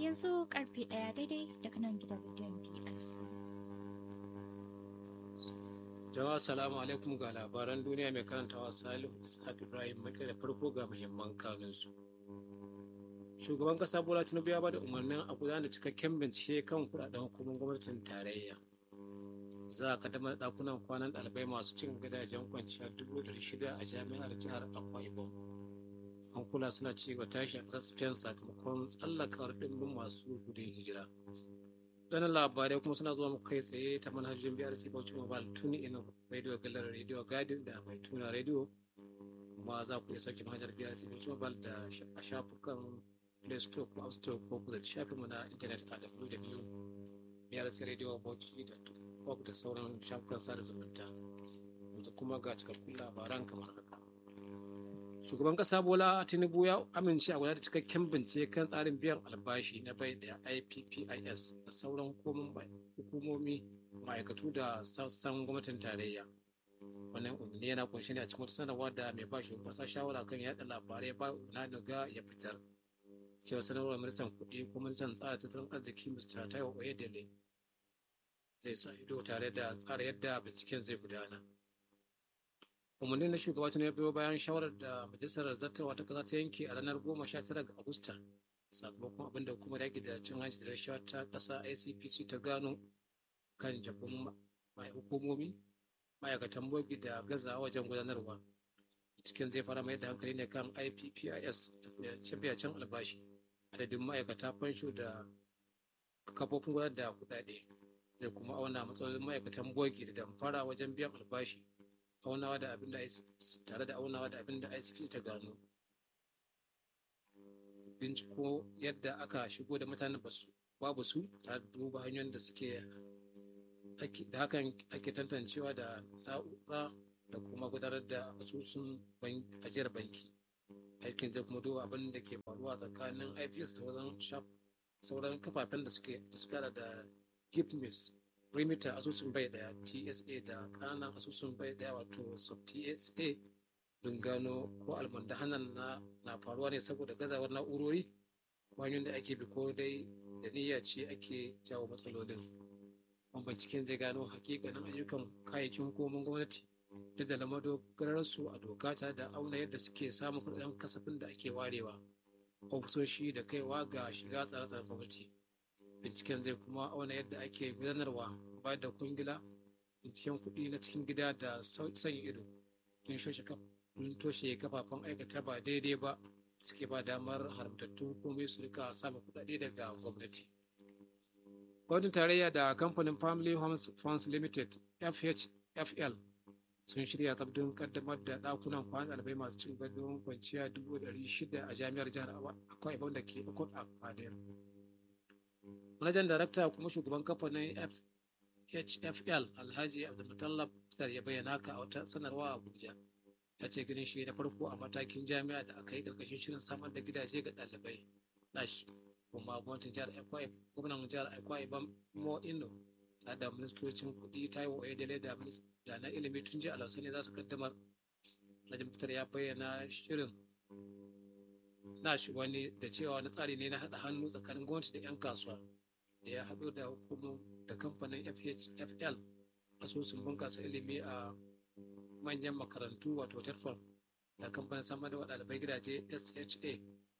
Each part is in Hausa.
yanzu karfe ɗaya daidai daga nan gidan rediyon PLC. Jama'a salamu alaikum ga labaran duniya mai karantawa Salihu Ishaq Ibrahim Maƙi da farko ga muhimman kanunsu. Shugaban ƙasa Bola Tinubu ya bada umarnin a gudanar da cikakken bincike kan kuɗaɗen hukumar gwamnatin tarayya. Za a kaddamar da ɗakunan kwanan ɗalibai masu cin gidajen kwanciya dubu ɗari shida a jami'ar jihar Akwa Ibom. Hankula suna ci gaba tashi a ƙasar Spain sakamakon tsallakawar ɗimbin masu gudun hijira. Waɗannan labarai kuma suna zuwa muku kai tsaye ta manhajojin BRC Bauchi Mobile Tuni in Radio Gallery Radio Garden da mai tuna radio kuma za ku iya sauke manhajar BRC Bauchi Mobile da a shafukan Play Store ko App Store ko ku zaci shafinmu na intanet a www.brcradiobauchi.org da sauran shafukan sada zumunta. Yanzu kuma ga cikakkun labaran kamar haka. shugaban kasa bola tinubu ya amince a gudanar da cikakken bincike kan tsarin biyan albashi na bai da ippis da sauran hukumomi ma'aikatu da sassan gwamnatin tarayya wannan umarni yana kunshi ne a cikin wata sanarwa da mai ba shugaban kasa shawara kan yada labarai ba na daga ya fitar cewa sanarwar ministan kuɗi ko ministan tsara tattalin arziki mr taiwo oyedele zai sa ido tare da tsara yadda binciken zai gudana umarnin na shugaba tun ya biyo bayan shawarar da majalisar zartarwa ta kasa ta yanke a ranar goma sha tara ga agusta sakamakon abin da hukumar yaƙi da cin hanci da rashawa ta ƙasa icpc ta gano kan jabin mai hukumomi ma'aikatan bogi da gaza wajen gudanarwa cikin zai fara mai da hankali ne kan ippis da can albashi adadin ma'aikata fansho da kafofin gudanar da kuɗaɗe zai kuma auna matsalolin ma'aikatan bogi da damfara wajen biyan albashi aunawa da abin da tare da aunawa da abin da ICP ta gano binciko yadda aka shigo da mutanen babu su ta duba hanyoyin da suke da hakan ake tantancewa da na'ura da kuma gudanar da asusun ajiyar banki aikin zai kuma duba abin da ke faruwa tsakanin ips da wajen sauran kafafen da suke da da gipmis remita asusun bai daya tsa da kananan asusun bai daya wato sub tsa don gano ko almundahanan na na faruwa ne saboda gazawar na'urori hanyoyin da ake bi ko dai da niyya ce ake jawo matsalolin wani binciken zai gano hakikanin ayyukan kayayyakin hukumomin gwamnati duk da lamadogararsu a doka ta da auna yadda suke samun kudaden kasafin da ake warewa ofisoshi da kaiwa ga shiga tsare-tsaren gwamnati binciken zai kuma auna yadda ake gudanarwa ba da kungila binciken kuɗi na cikin gida da sanya ido don toshe kafafen aikata ba daidai ba suke ba damar haramtattun komai su rika samun kuɗaɗe daga gwamnati gwamnatin tarayya da kamfanin family homes funds limited fhfl sun shirya tsabdin kaddamar da ɗakunan kwan ɗalibai masu cin gadon kwanciya dubu ɗari shida a jami'ar jihar akwai ibon da ke ukun a fadiyar manajan darakta kuma shugaban kamfanin hfl alhaji abdulmutallab fitar ya bayyana ka a wata sanarwa a abuja ya ce ganin shi na farko a matakin jami'a da aka yi karkashin shirin samar da gidaje ga ɗalibai nash kuma gwamnatin jihar akwai gwamnan jihar akwai ban mo ino ta da ministocin kuɗi taiwo oyedele da da na ilimi tun jiya alausani za su kaddamar alhaji fitar ya bayyana shirin nash wani da cewa wani tsari ne na haɗa hannu tsakanin gwamnati da 'yan kasuwa da ya haɗu da hukumar da kamfanin FHFL asusun bunƙasa ilimi a manyan makarantu wato TETFON da kamfanin samar da ɗalibai gidaje SHA.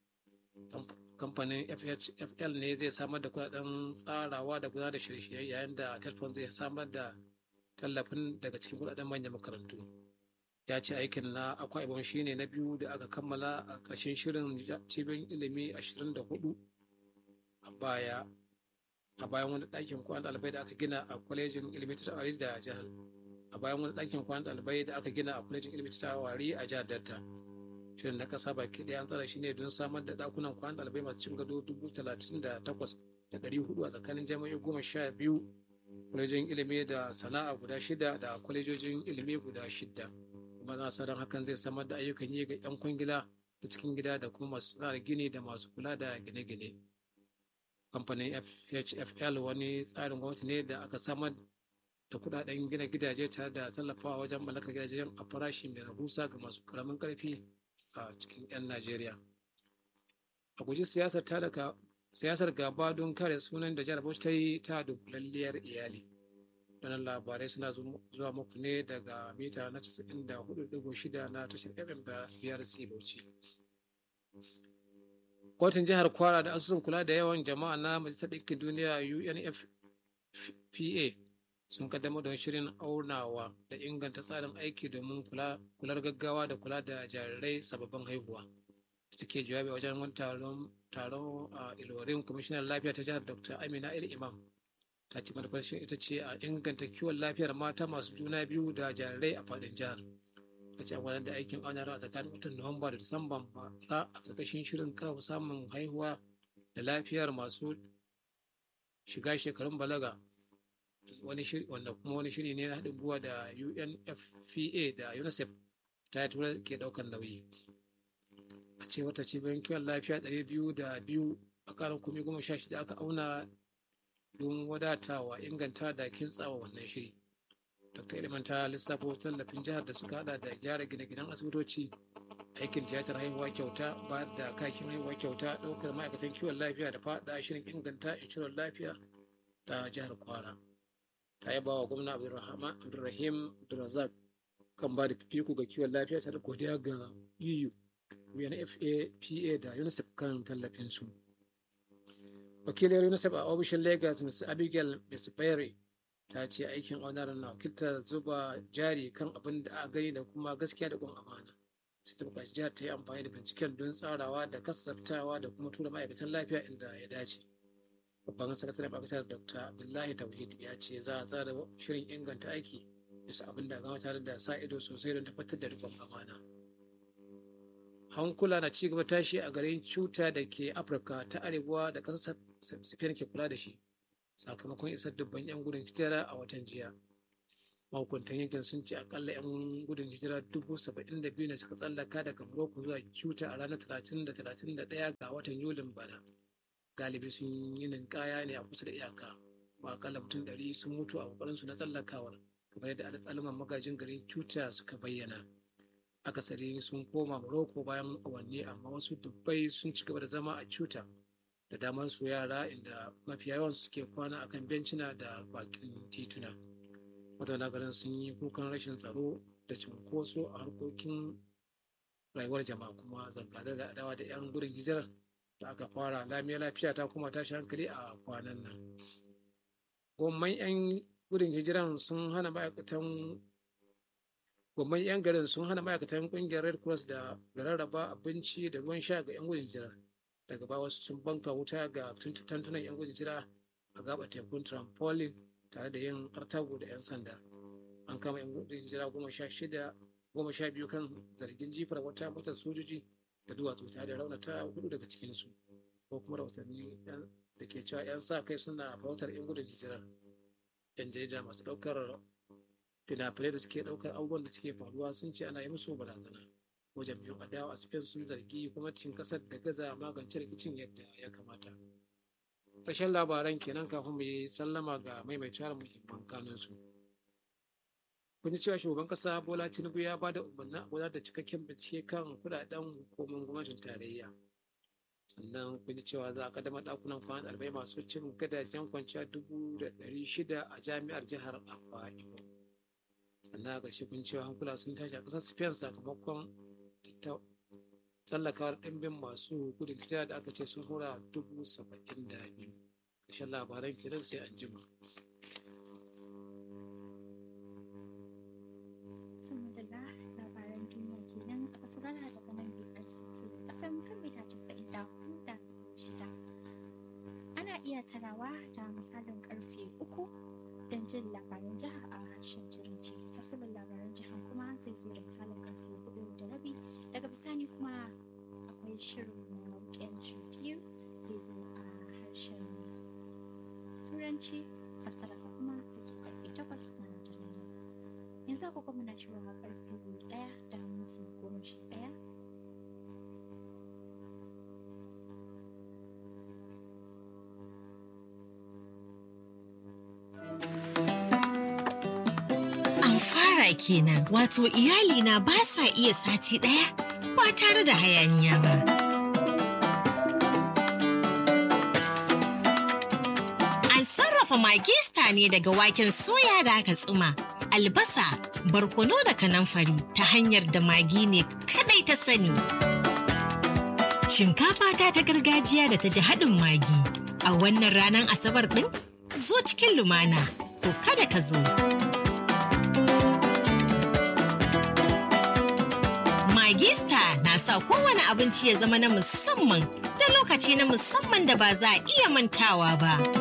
Kamfanin FHFL ne zai samar da kudaden tsarawa da gudanar da shirye-shirye yayin da TETFON zai samar da tallafin daga cikin kudaden manyan makarantu. Ya ce aikin na akwai ibon shine na biyu da aka kammala a ƙarshen shirin cibiyar ilimi 24 a baya a bayan wani ɗakin kwan ɗalibai da aka gina a kwalejin ilimi ta tawari da jihar a bayan wani ɗakin kwan ɗalibai da aka gina a kwalejin ilimi ta tawari a jihar delta shirin na ƙasa baki ɗaya an tsara shi ne don samar da ɗakunan kwan ɗalibai masu cin gado dubu talatin da takwas da ɗari hudu a tsakanin jami'o'i goma sha biyu kwalejin ilimi da sana'a guda shida da kwalejojin ilimi guda shida kuma na sa don hakan zai samar da ayyukan yi ga 'yan kwangila da cikin gida da kuma masu sana'ar gini da masu kula da gine-gine kamfanin hfl wani tsarin gwamnati ne da aka samar da kudaden gina gidaje tare da tallafawa wajen mallakar gidajen a farashi mai rahusa ga masu karamin karfi a cikin 'yan najeriya a guji siyasar ta daga siyasar gaba don kare sunan da jihar bauchi ta yi ta dunkulalliyar iyali wannan labarai suna zuwa muku ne daga mita na 94.6 na tashar fm da brc bauchi kotun jihar kwara da asusun kula da yawan jama'a na majalisar ɗinkin duniya unfpa sun kaddamar da shirin aunawa da inganta tsarin aiki domin kular gaggawa da kula da jarirai sababbin haihuwa da take jawabi wajen wani taron taron a ilorin kwamishinan lafiya ta jihar dr amina il imam ta ce manufar shi ita ce a inganta kiwon lafiyar mata masu juna biyu da jarirai a faɗin jihar ta ce a da aikin aunarwa a tsakanin watan nuwamba da disamban ba a ƙarƙashin shirin karfafa samun haihuwa da lafiyar masu shiga shekarun balaga wani shiri wanda kuma wani shiri ne na haɗin gwiwa da UNFPA da UNICEF ta yi tura ke ɗaukar nauyi a ce wata cibiyar kiwon lafiya ɗari biyu da biyu a ƙarin kumi goma sha shida aka auna don wadatawa inganta da kintsawa wannan shiri dr iliman ta lissafo tallafin jihar da suka hada da gyara gine-ginen asibitoci aikin tiyatar haihuwa kyauta ba da kakin haihuwa kyauta ɗaukar ma'aikatan kiwon lafiya da faɗa shirin inganta inshorar lafiya ta jihar kwara ta yaba wa gwamna abdulrahim abdulrazak kan ba da fifiko ga kiwon lafiya ta da godiya ga eu unfpa da unicef kan tallafinsu wakiliyar unicef a ofishin lagos ms abigail misberry ta ce aikin onar na wakiltar zuba jari kan abin da a gani da kuma gaskiya da kuma amana sai ta buƙaci jihar ta yi amfani da binciken don tsarawa da kasaftawa da kuma tura ma'aikatan lafiya inda ya dace babban sakataren ma'aikatar dr abdullahi tauhid ya ce za a tsara shirin inganta aiki bisa abin da gama tare da sa ido sosai don tabbatar da rikon amana hankula na cigaba tashi a garin cuta da ke afirka ta arewa da ƙasar spain ke kula da shi sakamakon isar dubban 'yan gudun hijira a watan jiya mahukuntan yankin sun ce akalla 'yan gudun hijira dubu saba'in da biyu ne suka tsallaka daga morocco zuwa cuta a ranar talatin da talatin da ɗaya ga watan yulin bana galibi sun yi ninkaya ne a kusa da iyaka ba akalla mutum ɗari sun mutu a ƙoƙarinsu na tsallakawar kamar yadda alƙaluman magajin garin cuta suka bayyana akasari sun koma morocco bayan awanni amma wasu dubbai sun ci gaba da zama a cuta da damar su yara inda mafiya yawan suke kwana akan bencina da bakin tituna mazauna garin sun yi kukan rashin tsaro da cunkoso a harkokin rayuwar jama'a kuma zanga-zanga adawa da 'yan gudun hijirar da aka fara lamiya lafiya ta kuma tashi hankali a kwanan nan gwamman 'yan gudun hijiran sun hana ma'aikatan gwamman 'yan garin sun hana ma'aikatan kungiyar red cross da rarraba abinci da ruwan sha ga 'yan gudun hijirar daga baya wasu sun banka wuta ga tantunan 'yan gudun hijira a gaba tekun trampolin tare da yin artago da 'yan sanda an kama 'yan gudun hijira goma sha shida goma sha biyu kan zargin jifar wata motar sojoji da duwatsu tare da raunata hudu daga cikinsu ko kuma rahotanni da ke cewa 'yan sa kai suna bautar 'yan gudun hijirar 'yan jarida masu ɗaukar fina-finai da suke ɗaukar abubuwan da suke faruwa sun ce ana yi musu barazana ko jam'iyyun adawa a spain sun zargi gwamnatin ƙasar da gaza magance rikicin yadda ya kamata ƙarshen labaran kenan kafin mu yi sallama ga maimaitawar muhimman kanunsu kun ji cewa shugaban ƙasa bola tinubu ya ba da umarnin a gudanar da cikakken bincike kan kudaden hukumar gwamnatin tarayya sannan kun ji cewa za a kaddamar ɗakunan kwanan ɗalibai masu cin gadajen kwanciya dubu da ɗari shida a jami'ar jihar akwa ibom sannan a ƙarshe kun cewa hankula sun tashi a ƙasar spain sakamakon tsallakawar ɗimbin masu gudun hijira da aka ce sun hura dubu saba'in da biyu ƙarshen labaran kenan sai an jima. labaran duniya kenan aka saurara daga nan BRC2 FM kan mita 94.6 ana iya tarawa da misalin karfe uku don jin labaran jiha a harshen turanci fasalin labaran jiha kuma zai zo da misalin karfe hudu da rabi daga bisani kuma akwai shirin na weekend review zai zo a harshen turanci fasararsa kuma zai zo karfe takwas na dare yanzu agogo muna cewa karfe daya da minti goma sha daya An fara kenan wato iyalina ba sa iya sati ɗaya ba tare da hayaniya ba. sarrafa magista ne daga waken soya da aka tsuma, albasa, barkono da kanamfari ta hanyar da magi ne kadai ta sani. Shinkafa ta ta gargajiya da ta ji haɗin magi a wannan ranar Asabar ɗin zo cikin lumana ko kada ka zo. Magista na sa kowane abinci ya zama na musamman da lokaci na musamman da ba za a iya mantawa ba.